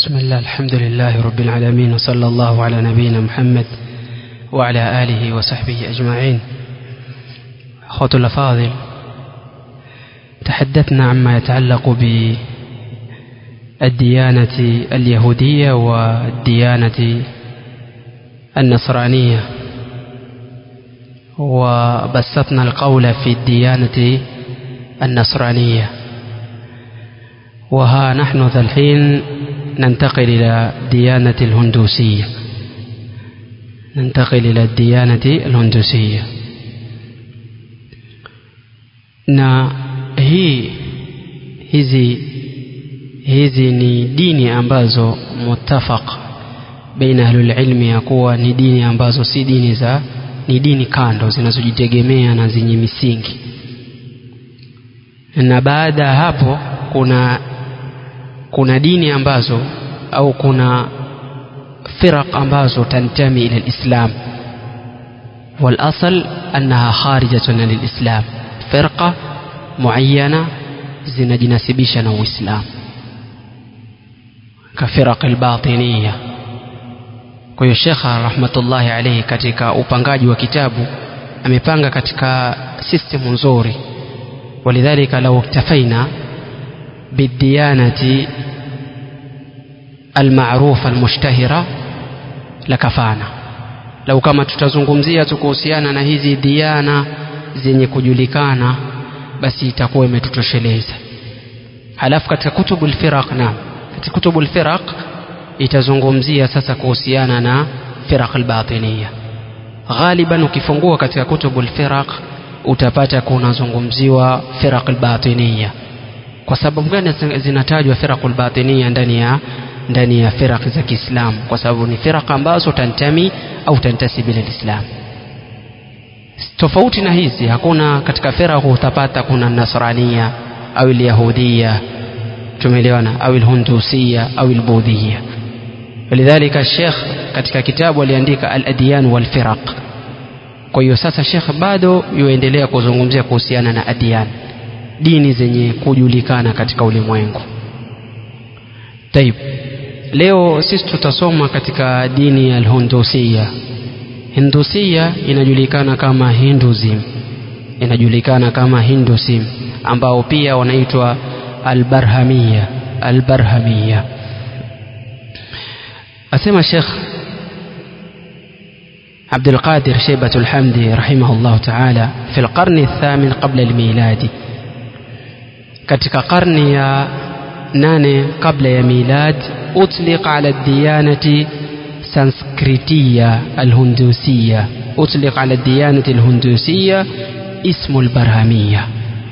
بسم الله الحمد لله رب العالمين وصلى الله على نبينا محمد وعلى آله وصحبه أجمعين أخوة الأفاضل تحدثنا عما يتعلق بالديانة اليهودية والديانة النصرانية وبسطنا القول في الديانة النصرانية وها نحن ذا الحين ننتقل إلى ديانة الهندوسية ننتقل إلى الديانة الهندوسية na hii hizi hizi ni dini ambazo mutafaq baina ahlulilmi ya kuwa ni dini ambazo si dini za ni dini kando zinazojitegemea na zenye misingi na baada ya hapo kuna kuna dini ambazo au kuna firaq ambazo tantami ila lislam والاصل انها خارجه عن الاسلام فرقه معينه zinajinasibisha na uislamu kafiraq albatiniya kwa hiyo shekha rahmatullahi alaihi katika upangaji wa kitabu amepanga katika system nzuri ولذلك لو اكتفينا بالديانة المعروفة المشتهرة لكفانا لو kama tutazungumzia tu kuhusiana na hizi diana zenye kujulikana basi itakuwa imetutosheleza halafu katika kutubu lfiraq naam katika kutubu lfiraq itazungumzia sasa kuhusiana na firaq albatiniya ghaliban ukifungua katika kutubu lfiraq utapata kunazungumziwa firaq albatiniya kwa sababu gani zinatajwa firaq albatiniya ndani ya ndani ya firaq za Kiislamu kwa sababu ni firaq ambazo tantami au tantasibi ila Islam tofauti na hizi hakuna katika firaq utapata kuna nasrania au yahudia tumeelewana au hundusia au budhia ولذلك الشيخ katika kitabu aliandika al-adyan wal firaq kwa hiyo sasa shekh bado yuendelea kuzungumzia kuhusiana na adian dini zenye kujulikana katika ulimwengu taib leo sisi tutasoma katika dini ya alhundusia hindusia inajulikana kama hinduism inajulikana kama hinduism ambao pia wanaitwa albarhamia albarhamia asema shekh عبد القادر شيبة الحمدي رحمه الله تعالى في القرن الثامن قبل الميلاد katika karni ya nane kabla ya milad utliq ala diyanati sanskritiya alhundusiya utliq ala diyanati alhundusiya ismu albarhamiya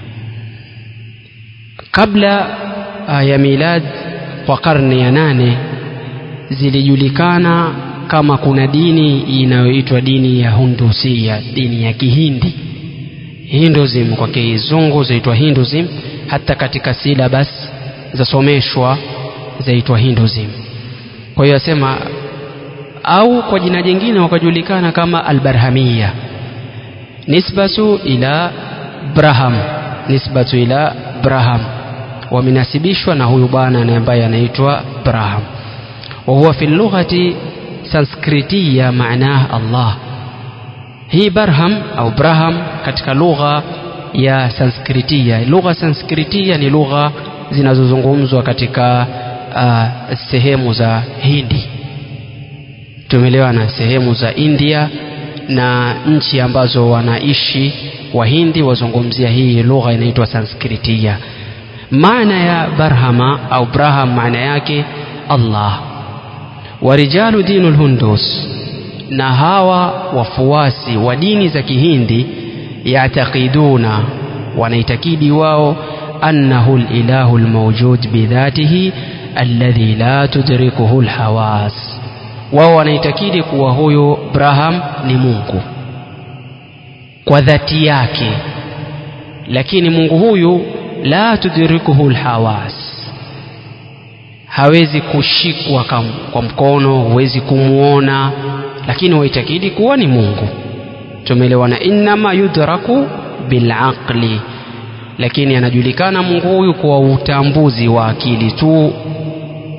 kabla ya milad kwa karne ya nane zilijulikana kama kuna dini inayoitwa dini ya hundusia dini ya kihindi hinduism kwa kizungu zaitwa hinduism hata katika silabas zasomeshwa zaitwa hinduism kwa hiyo asema au kwa jina jingine wakajulikana kama albarhamia nisbatu ila braham nisbatu ila braham wamenasibishwa na huyu bwana ambaye anaitwa braham وهو في اللغة سانسكريتية معناه الله hii barham au braham katika lugha ya sanskritia lugha sanskritia ni lugha zinazozungumzwa katika uh, sehemu za hindi tumeelewana sehemu za india na nchi ambazo wanaishi wahindi wazungumzia hii lugha inaitwa sanskritia maana ya barhama au braham maana yake allah warijalu dinu lhundus na hawa wafuasi wa dini za kihindi yatakiduna wanaitakidi wao annahu lilahu lmaujud bidhatihi alladhi la tudrikuhu lhawas wao wanaitakidi kuwa huyo braham ni mungu kwa dhati yake lakini mungu huyu la tudrikuhu lhawas hawezi kushikwa kwa mkono huwezi kumwona lakini waitakidi kuwa ni mungu tumeelewana innama yudraku bilaqli lakini anajulikana mungu huyu kwa utambuzi wa akili tu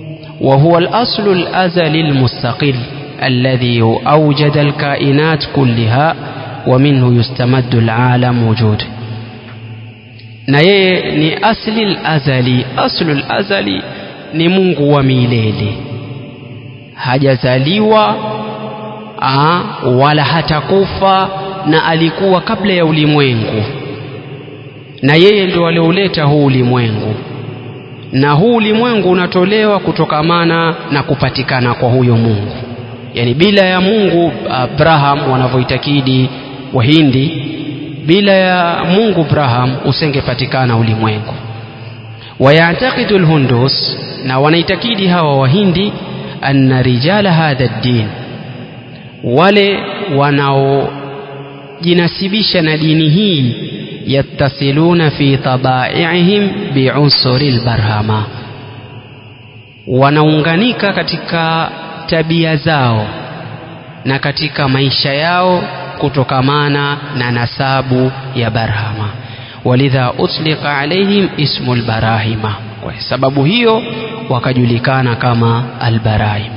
وهو الأصل الأزلي المستقل الذي أوجد الكائنات كلها ومنه يستمد العالم وجوده na yeye ni asli lazali aslu lazali ni mungu wa milele hajazaliwa aa, wala hatakufa na alikuwa kabla ya ulimwengu na yeye ndio alioleta huu ulimwengu na huu ulimwengu unatolewa kutokamana na kupatikana kwa huyo mungu yani bila ya mungu abraham wanavyoitakidi wahindi bila ya mungu abraham usengepatikana ulimwengu wayatakidu lhundus na wanaitakidi hawa wahindi anna rijala hadha ddin wale wanaojinasibisha na dini hii yattasiluna fi tabaiihim biunsuri lbarhama wanaunganika katika tabia zao na katika maisha yao kutokamana na nasabu ya barhama walidha utlika alaihim ismu lbarahima kwa sababu hiyo wakajulikana kama albarahima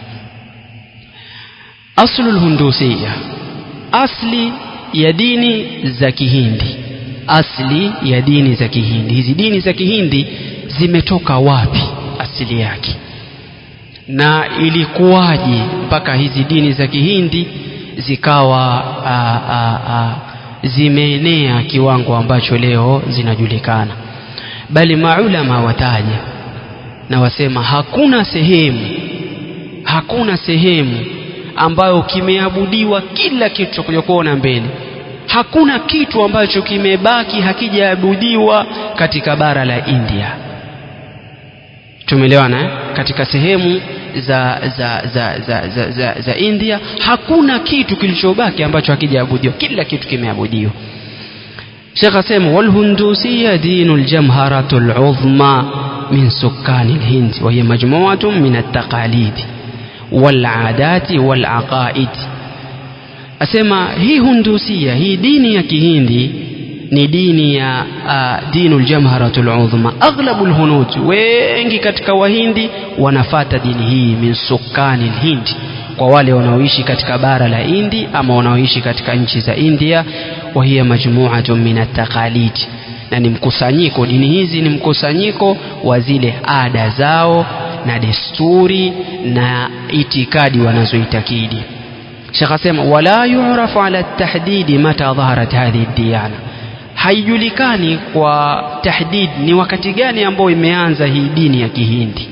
aslu lhundusiya asli ya dini za kihindi asli ya dini za kihindi hizi dini za kihindi zimetoka wapi asili yake na ilikuwaje mpaka hizi dini za kihindi zikawa a, a, a, zimeenea kiwango ambacho leo zinajulikana bali maulama wataja na wasema hakuna sehemu hakuna sehemu ambayo kimeabudiwa kila kitu tutakuja kuona mbele hakuna kitu ambacho kimebaki hakijaabudiwa katika bara la India tumeelewana eh? katika sehemu za za za, za, za, za za India hakuna kitu kilichobaki ambacho hakijaabudiwa kila kitu kimeabudiwa Sheikh asema walhundusiya dinu ljamharatu ludhma min sukani lhind wahiya majmuatu min altaqalidi waladati walaqaid asema hii hundusia hii dini ya kihindi ni dini ya uh, dinu ljamharatu ludhma aghlabu lhunud wengi katika wahindi wanafata dini hii min sukani lhindi kwa wale wanaoishi katika bara la Hindi ama wanaoishi katika nchi za India wa hiya majmu'atun min at-taqalid na ni mkusanyiko dini hizi ni mkusanyiko wa zile ada zao na desturi na itikadi wanazoitakidi Sheikh asema wala yu'rafu ala at-tahdid mata dhaharat hadhihi ad-diyana haijulikani kwa tahdid ni wakati gani ambao imeanza hii dini ya Kihindi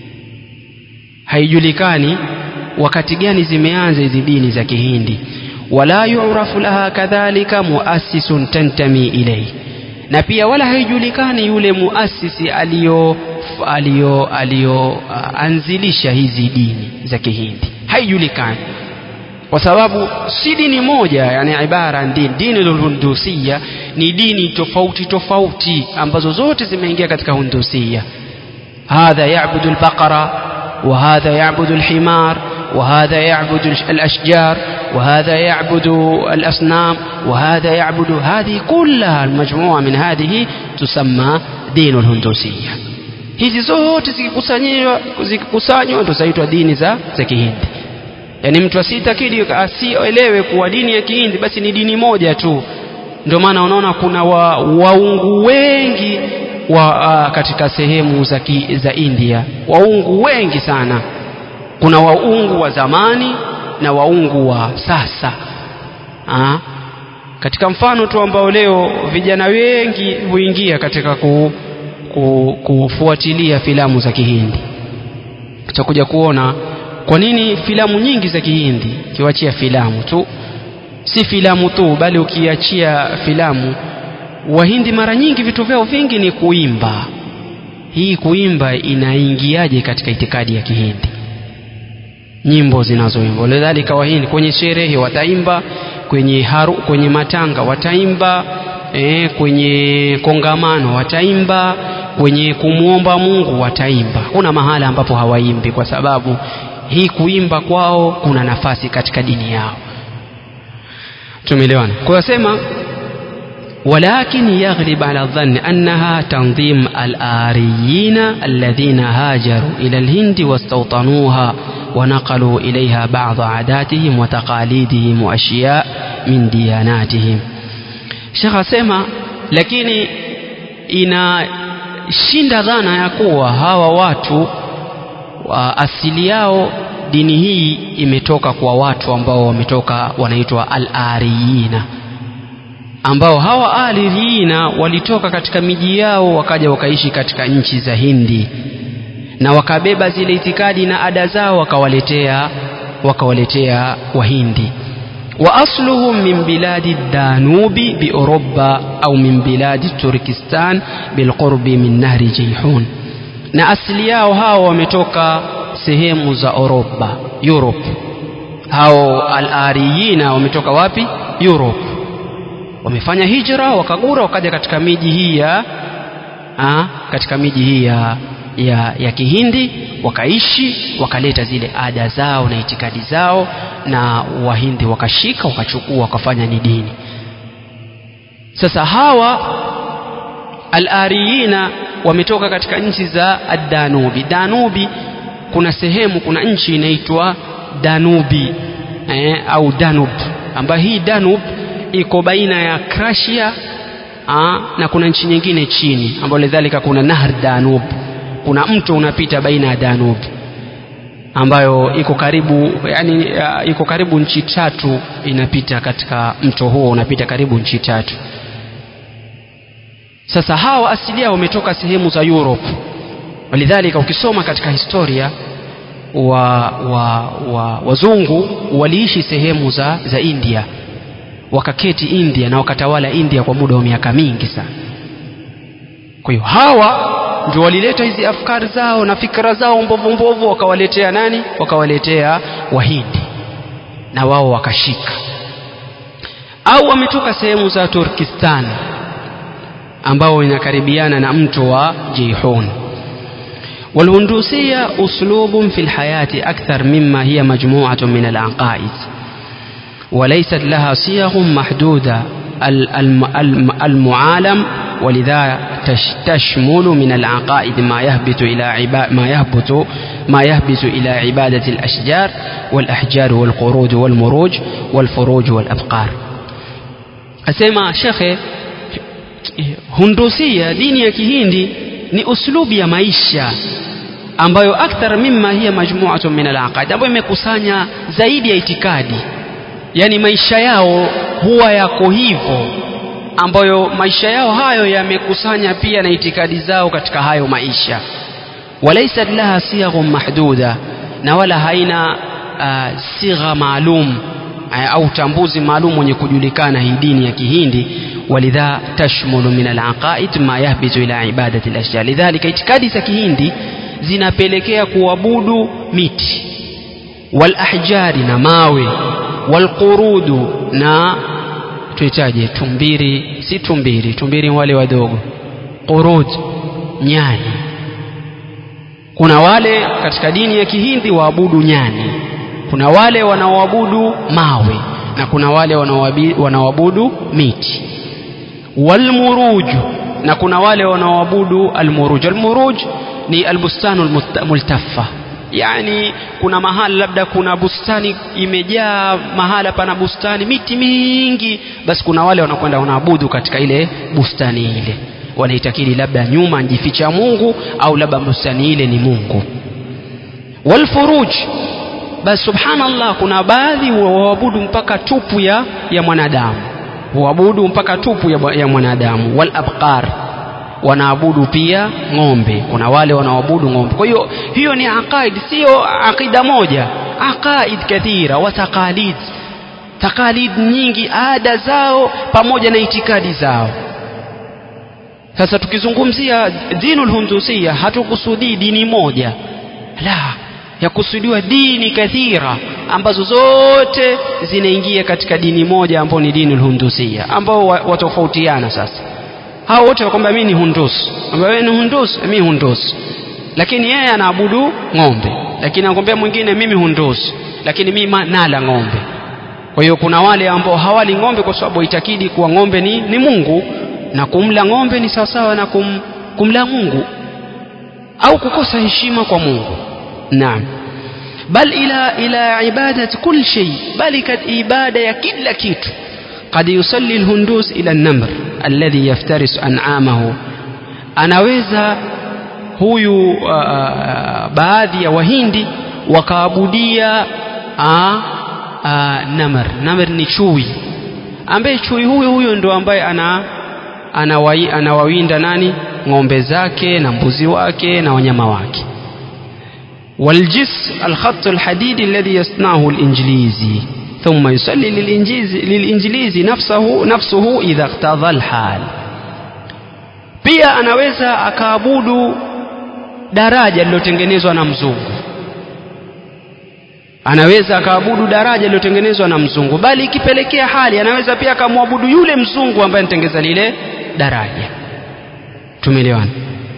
haijulikani wakati gani zimeanza hizi dini za Kihindi wala yu'rafu laha kadhalika muassisun tantami ilayhi na pia wala haijulikani yule muasisi aliyo aliyo aliyoanzilisha hizi dini za Kihindi haijulikani kwa sababu si dini moja yani ibara dini dini hundusia ni dini tofauti tofauti ambazo zote zimeingia katika hundusia hadha ya'budu al-baqara wa hadha ya'budu al-himar وهذا يعبد الأشجار وهذا يعبد الأصنام وهذا يعبد هذه كلها المجموعة من هذه تسمى دين الهندوسية hizi zote zikikusanywa zikikusanywa ndo zaitwa dini za za kihindi yaani mtu asitakidi asielewe kuwa dini ya kihindi basi ni dini moja tu ndio maana unaona kuna wa, waungu wengi wa, uh, katika sehemu za, ki, za india waungu wengi sana kuna waungu wa zamani na waungu wa sasa ha? katika mfano tu ambao leo vijana wengi huingia katika ku, ku, kufuatilia filamu za kihindi tutakuja kuona kwa nini filamu nyingi za kihindi kiwachia filamu tu si filamu tu bali ukiachia filamu wahindi mara nyingi vitu vyao vingi ni kuimba hii kuimba inaingiaje katika itikadi ya kihindi nyimbo zinazoimbwa lidhalika wahindi kwenye sherehe wataimba kwenye haru, kwenye matanga wataimba e, kwenye kongamano wataimba kwenye kumwomba Mungu wataimba kuna mahala ambapo hawaimbi kwa sababu hii kuimba kwao kuna nafasi katika dini yao tumeelewana kwa hiyo sema ولكن يغلب على الظن أنها تنظيم الآريين الذين هاجروا إلى الهند واستوطنوها ونقلوا إليها بعض عاداتهم وتقاليدهم وأشياء من دياناتهم شيخ سema lakini inashinda dhana ya kuwa hawa watu wa asili yao dini hii imetoka kwa watu ambao wametoka wanaitwa al-ariyina ambao hawa aliriina walitoka katika miji yao wakaja wakaishi katika nchi za Hindi na wakabeba zile itikadi na ada zao wakawaletea wakawaletea Wahindi wa asluhum min biladi danubi bi Europa au min biladi Turkistan bilqurbi min nahri Jayhun na asili yao hao wametoka sehemu za Europa Europe hao al-ariyina wametoka wapi Europe wamefanya hijra wakagura wakaja katika miji hii ya a, katika miji hii ya, ya, ya Kihindi wakaishi wakaleta zile ada zao na itikadi zao na Wahindi wakashika wakachukua wakafanya ni dini sasa hawa al-ariyina wametoka katika nchi za Danubi Danubi kuna sehemu kuna nchi inaitwa Danubi eh, au Danub ambayo hii Danub iko baina ya Krasia aa, na kuna nchi nyingine chini ambayo lidhalika kuna Nahr Danub kuna mto unapita baina ya Danub ambayo iko karibu yani uh, iko karibu nchi tatu inapita katika mto huo unapita karibu nchi tatu sasa hawa asilia wametoka sehemu za Europe walidhalika ukisoma katika historia wa, wa, wa wazungu waliishi sehemu za, za India wakaketi India na wakatawala India kwa muda wa miaka mingi sana. Kwa hiyo hawa ndio walileta hizi afkari zao na fikra zao mbovu mbovu, wakawaletea nani? Wakawaletea Wahindi na wao wakashika, au wametoka sehemu za Turkistan ambao inakaribiana na mto wa Jeyhun. والهندوسية أسلوب في الحياة أكثر مما هي مجموعة من العقائد وليست لها صيغ محدودة المعالم ولذا تشمل من العقائد ما يهبط إلى عبا ما يهبط ما يهبط إلى عبادة الأشجار والأحجار والقرود والمروج والفروج والأبقار أسمع شيخ هندوسية دين ya kihindi ni uslubi ya maisha ambayo akthar mimma hiya majmu'atun min al-aqaid ambayo imekusanya zaidi ya itikadi yani maisha yao huwa yako hivyo ambayo maisha yao hayo yamekusanya pia na itikadi zao katika hayo maisha walaisat laha sighun mahduda na wala haina uh, sigha maalum uh, au utambuzi maalum wenye kujulikana hii dini ya kihindi walidha tashmulu min alaqaid ma yahbitu ila ibadati alashya lidhalika itikadi za kihindi zinapelekea kuabudu miti walahjari na mawe walqurudu na tuitaje tumbiri si tumbiri tumbiri wale wadogo qurud nyani kuna wale katika dini ya kihindi waabudu nyani kuna wale wanaoabudu mawe na kuna wale wanaoabudu miti walmuruju na kuna wale wanaoabudu almuruj almuruj ni albustanu almultaffa yani kuna mahala labda kuna bustani imejaa mahala pana bustani miti mingi basi kuna wale wanakwenda wanaabudu katika ile bustani ile wanaitakidi labda nyuma njificha Mungu au labda bustani ile ni Mungu walfuruj basi subhanallah kuna baadhi waabudu mpaka tupu ya, ya mwanadamu huabudu mpaka tupu ya, ya mwanadamu wal abqar wanaabudu pia ng'ombe kuna wale wanaoabudu ng'ombe kwa hiyo hiyo ni aqaid sio aqida moja aqaid kathira wa taqalid taqalid nyingi ada zao pamoja na itikadi zao sasa tukizungumzia dinul hundusia hatukusudii dini moja la yakusudiwa dini kathira ambazo zote zinaingia katika dini moja ambayo ni dini hundusia ambao watofautiana sasa hao wote wakwambia mimi ni hundus kwamba wewe ni hundus mimi hundus lakini yeye anaabudu ng'ombe lakini anakwambia mwingine mimi hundus lakini mimi nala ng'ombe kwa hiyo kuna wale ambao hawali ng'ombe kwa sababu waitakidi kuwa ng'ombe ni, ni mungu na kumla ng'ombe ni sawasawa na kum, kumla mungu au kukosa heshima kwa mungu naam bal ila ila ibadat kul shay bali kat ibada ya kila kitu قد يصلي الهندوس إلى النمر الذي يفترس أنعامه anaweza huyu uh, baadhi ya wahindi wakaabudia uh, uh, namr namr ni chui ambaye chui huyo huyo ndo ambaye ana anawai, anawawinda nani ng'ombe zake na mbuzi wake na wanyama wake والجس الخط الحديدي الذي يصنعه الإنجليزي ثم يصلي للإنجليزي, للإنجليزي نفسه, نفسه إذا اقتضى الحال pia anaweza akaabudu daraja lililotengenezwa na mzungu anaweza akaabudu daraja lililotengenezwa na mzungu bali ikipelekea hali anaweza pia akamwabudu yule mzungu ambaye anatengeza lile daraja tumeelewana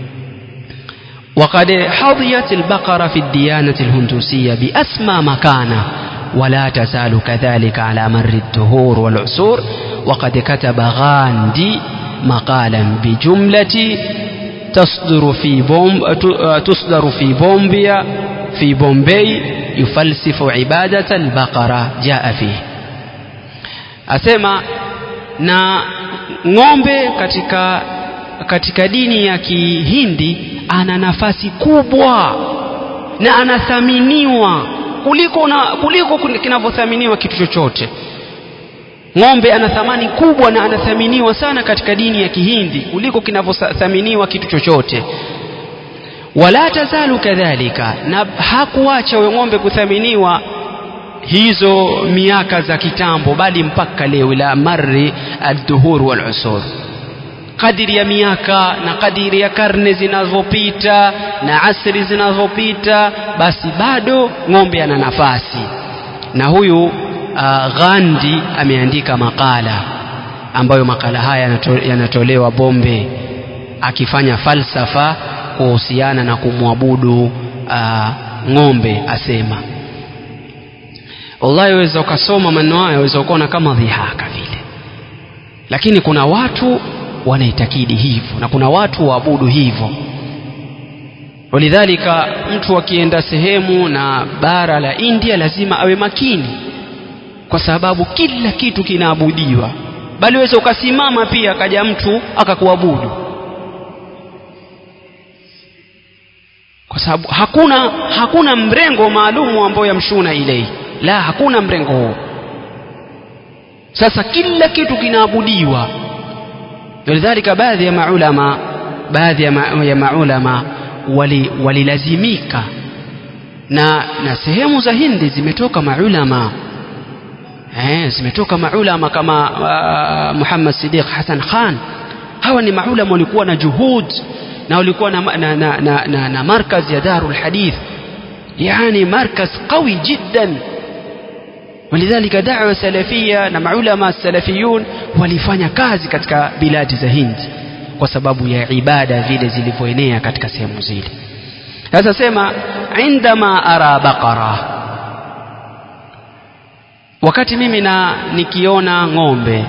وقد حظيت البقرة في الديانة الهندوسية بأسمى مكانة ولا تزال كذلك على مر الدهور والعصور وقد كتب غاندي مقالا بجملة تصدر في بوم تصدر في بومبيا في بومبي يفلسف عبادة البقرة جاء فيه أسمع na ng'ombe katika katika dini ya kihindi ana nafasi kubwa na anathaminiwa kuliko na kuliko kinavyothaminiwa kitu chochote ng'ombe ana thamani kubwa na anathaminiwa sana katika dini ya kihindi kuliko kinavyothaminiwa kitu chochote wala tazalu kadhalika na hakuacha huyo ng'ombe kuthaminiwa hizo miaka za kitambo bali mpaka leo ila marri aldhuhur walusur kadiri ya miaka na kadiri ya karne zinazopita na asri zinazopita basi bado ng'ombe ana nafasi na huyu uh, Gandhi ameandika makala ambayo makala haya yanato, yanatolewa Bombe akifanya falsafa kuhusiana na kumwabudu uh, ng'ombe asema wallahi waweza ukasoma maneno haya waweza ukaona kama dhihaka vile lakini kuna watu wanaitakidi hivyo na kuna watu waabudu hivyo walidhalika mtu akienda sehemu na bara la India lazima awe makini kwa sababu kila kitu kinaabudiwa bali waweza ukasimama pia akaja mtu akakuabudu kwa sababu hakuna hakuna mrengo maalumu ambao yamshuna ilei la hakuna mrengo huo sasa kila kitu kinaabudiwa walidhalika baadhi ya maulama baadhi ya, ma, ya maulama walilazimika wali na na sehemu za Hindi zimetoka maulama eh, zimetoka maulama kama uh, Muhammad Siddiq Hassan Khan hawa ni maulama walikuwa na juhud na walikuwa na, na, na, na, na, na markaz ya Darul Hadith yani markaz qawi jiddan ولذلك دعوة سلفية na maulama salafiyun walifanya kazi katika biladi za Hindi kwa sababu ya ibada vile zilivyoenea katika sehemu zile sasa sema indama ara baqara wakati mimi na nikiona ng'ombe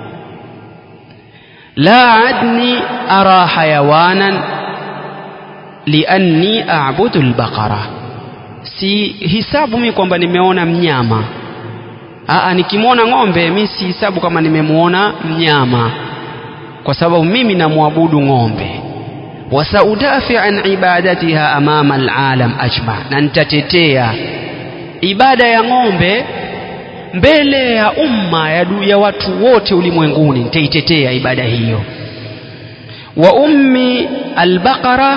la adni ara hayawanan lianni a'budu albaqara si hisabu mimi kwamba nimeona mnyama Aa, nikimwona ng'ombe mi si hisabu kama nimemuona mnyama kwa sababu mimi namwabudu ng'ombe wasaudafi an ibadatiha amama alalam ajma na nitatetea ibada ya ng'ombe mbele ya umma ya, ya watu wote ulimwenguni nitaitetea ibada hiyo wa ummi albaqara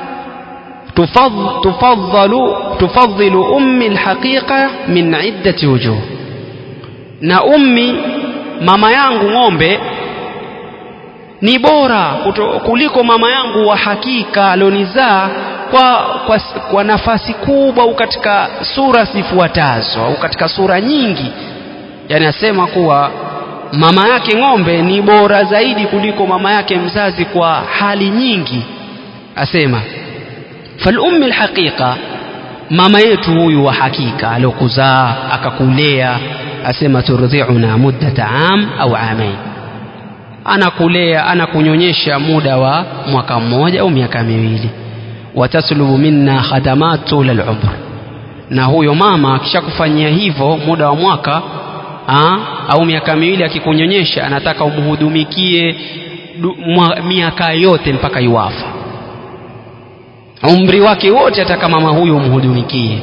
tufadhalu tufadhilu ummi alhaqiqa min iddati wujuh na ummi mama yangu ng'ombe ni bora kuto, kuliko mama yangu wa hakika alionizaa kwa, kwa, kwa nafasi kubwa au katika sura zifuatazo au katika sura nyingi yani asema kuwa mama yake ng'ombe ni bora zaidi kuliko mama yake mzazi kwa hali nyingi asema falummi alhaqiqa mama yetu huyu wa hakika aliokuzaa akakulea asema turdhiuna muddata am au amain anakulea anakunyonyesha muda wa mwaka mmoja au miaka miwili wataslubu minna khadamat tula lumr na huyo mama akishakufanyia hivyo muda wa mwaka aa, au miaka miwili akikunyonyesha anataka umhudumikie miaka yote mpaka iwafa umri wake wote ataka mama huyo umhudumikie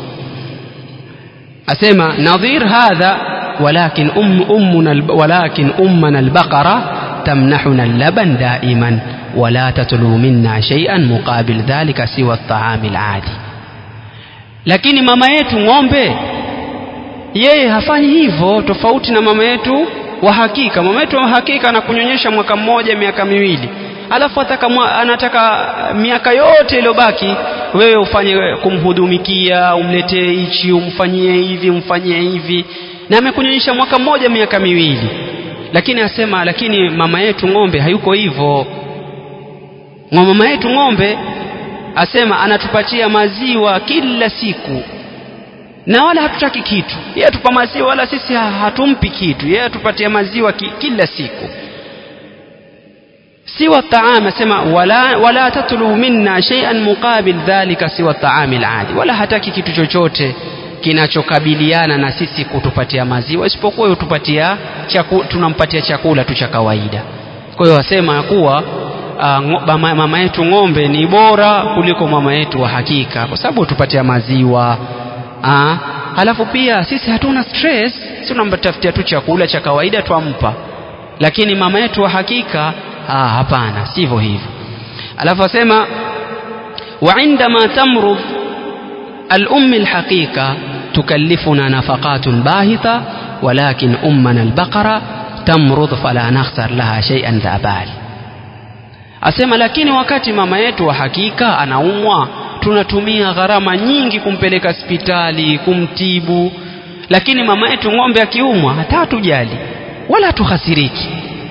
asema nadhir hadha walakin um, ummuna walakin ummana albaqara tamnahuna allaban daiman wala tatlu minna shay'an muqabil dhalika siwa at-ta'ami al-adi lakini mama yetu ng'ombe yeye hafanyi hivyo tofauti na mama yetu wa hakika mama yetu wa hakika anakunyonyesha mwaka mmoja miaka miwili alafu ataka mwa, anataka miaka yote iliyobaki wewe ufanye kumhudumikia umletee hichi umfanyie hivi umfanyie hivi na amekunyonyesha mwaka mmoja miaka miwili lakini asema lakini mama yetu ng'ombe hayuko hivyo mama yetu ng'ombe asema anatupatia maziwa kila siku na wala hatutaki kitu yeye atupa maziwa wala sisi hatumpi kitu yeye atupatia maziwa ki, kila siku siwa taam asema wala, wala tatlu minna shay'an muqabil dhalika siwa taami aladi wala hataki kitu chochote kinachokabiliana na sisi kutupatia maziwa isipokuwa utupatia chaku, tunampatia chakula tu cha kawaida kwa hiyo wasema kuwa uh, mama yetu ng'ombe ni bora kuliko mama yetu wa hakika kwa sababu hutupatia maziwa uh, halafu pia sisi hatuna stress si tunamtafutia tu chakula cha kawaida twampa lakini mama yetu wa hakika ah, hapana sivyo hivyo alafu asema وعندما تمرض الأم الحقيقة تكلفنا نفقات باهظة ولكن أمنا البقرة تمرض فلا نخسر لها شيئا ذا بال asema lakini wakati mama yetu wa hakika anaumwa tunatumia gharama nyingi kumpeleka hospitali kumtibu lakini mama yetu ng'ombe akiumwa hata hatujali wala hatuhasiriki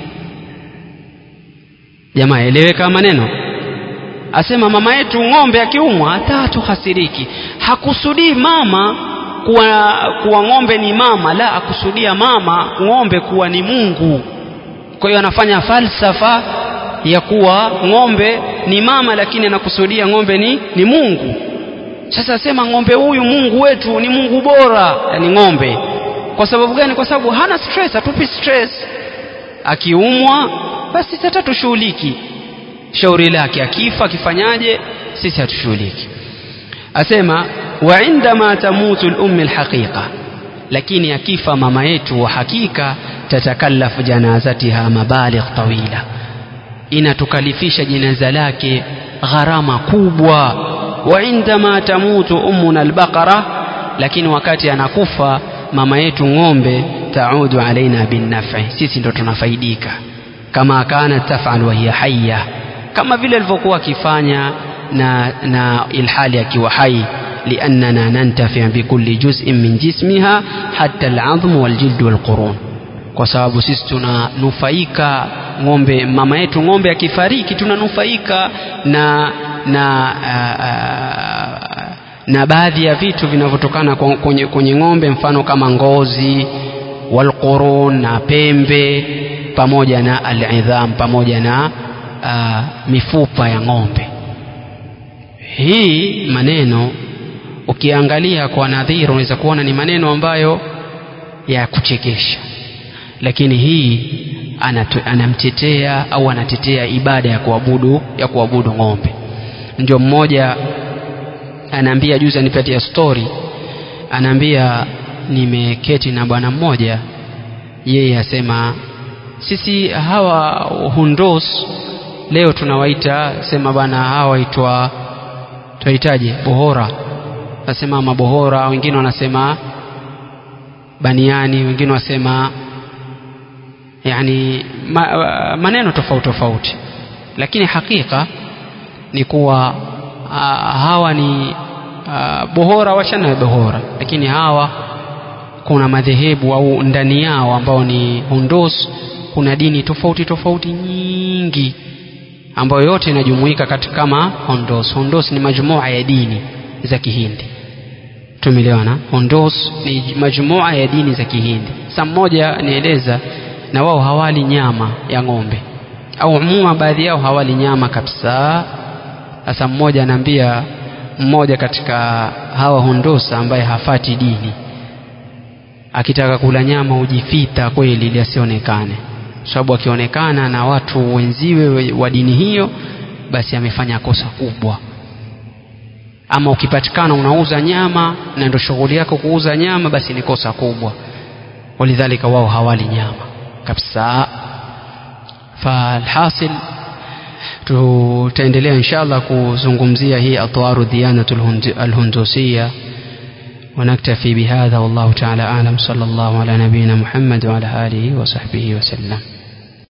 jamaa eleweka maneno asema mama yetu ng'ombe akiumwa hata hatuhasiriki hakusudii mama kuwa, kuwa ng'ombe ni mama la akusudia mama ng'ombe kuwa ni mungu kwa hiyo anafanya falsafa ya kuwa ng'ombe ni mama lakini anakusudia ng'ombe ni, ni mungu sasa asema ng'ombe huyu mungu wetu ni mungu bora yani ng'ombe kwa sababu gani kwa sababu hana stress hatupi stress akiumwa basi hata tushughuliki shauri lake akifa akifanyaje sisi hatushughuliki asema wa indama tamutu lummi lhaqiqa lakini akifa mama yetu wa hakika tatakallafu janazatiha mabaligh tawila inatukalifisha jinaza lake gharama kubwa wa indama tamutu ummuna albaqara lakini wakati anakufa mama yetu ng'ombe taudu alaina binnafi sisi ndo tunafaidika kama kanat tafal wa hiya hayya kama vile alivyokuwa akifanya na, na ilhali akiwa hai liannana nantafi bikulli juz'in min jismiha hatta al'adhmu waljildu walqurun kwa sababu sisi tunanufaika ng'ombe mama yetu ng'ombe akifariki tunanufaika na na uh, uh, na baadhi ya vitu vinavyotokana kwenye, kwenye ng'ombe mfano kama ngozi walqurun na pembe pamoja na alidham pamoja na uh, mifupa ya ng'ombe hii maneno ukiangalia kwa nadhiri unaweza kuona ni maneno ambayo ya kuchekesha lakini hii anatu, anamtetea au anatetea ibada ya kuabudu ya kuabudu ng'ombe ndio mmoja anaambia juzi anipatia story anaambia nimeketi na bwana mmoja yeye asema sisi hawa hundos leo tunawaita sema bwana hawa waitwa tuwaitaje bohora nasema mabohora wengine wanasema baniani wengine wasema yani ma, maneno tofauti tofauti lakini hakika ni kuwa uh, hawa ni uh, bohora wachana bohora lakini hawa kuna madhehebu au ndani yao ambao ni hundos kuna dini tofauti tofauti nyingi ambayo yote inajumuika katika kama hondos hondos ni majumua ya dini za kihindi tumelewana Hundus ni majumua ya dini za Kihindi sasa mmoja nieleza na wao hawali nyama ya ng'ombe au umuma baadhi yao hawali nyama kabisa sasa mmoja anaambia mmoja katika hawa Hundus ambaye hafati dini akitaka kula nyama hujifita kweli ili asionekane sababu akionekana na watu wenziwe wa dini hiyo basi amefanya kosa kubwa ama ukipatikana unauza nyama na ndio shughuli yako kuuza nyama basi ni kosa kubwa walidhalika wao hawali nyama kabisa falhasil tutaendelea inshallah kuzungumzia hii atwaru diyanatu alhundusiya ونكتفي بهذا والله تعالى أعلم صلى الله على نبينا محمد وعلى آله وصحبه وسلم